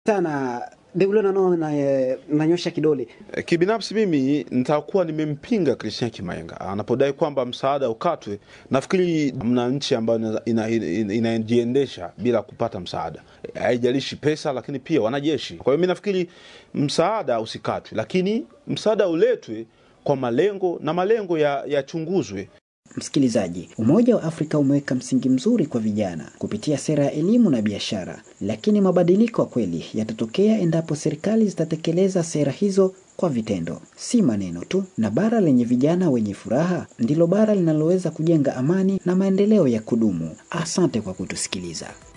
sana Deule nano na, nanyosha kidole Kibinafsi mimi nitakuwa nimempinga Christian Kimaenga anapodai kwamba msaada ukatwe. Nafikiri mna nchi ambayo inajiendesha ina, ina bila kupata msaada, haijalishi pesa, lakini pia wanajeshi. Kwa hiyo mi nafikiri msaada usikatwe, lakini msaada uletwe kwa malengo na malengo yachunguzwe ya Msikilizaji, Umoja wa Afrika umeweka msingi mzuri kwa vijana kupitia sera ya elimu na biashara, lakini mabadiliko ya kweli yatatokea endapo serikali zitatekeleza sera hizo kwa vitendo, si maneno tu. Na bara lenye vijana wenye furaha ndilo bara linaloweza kujenga amani na maendeleo ya kudumu. Asante kwa kutusikiliza.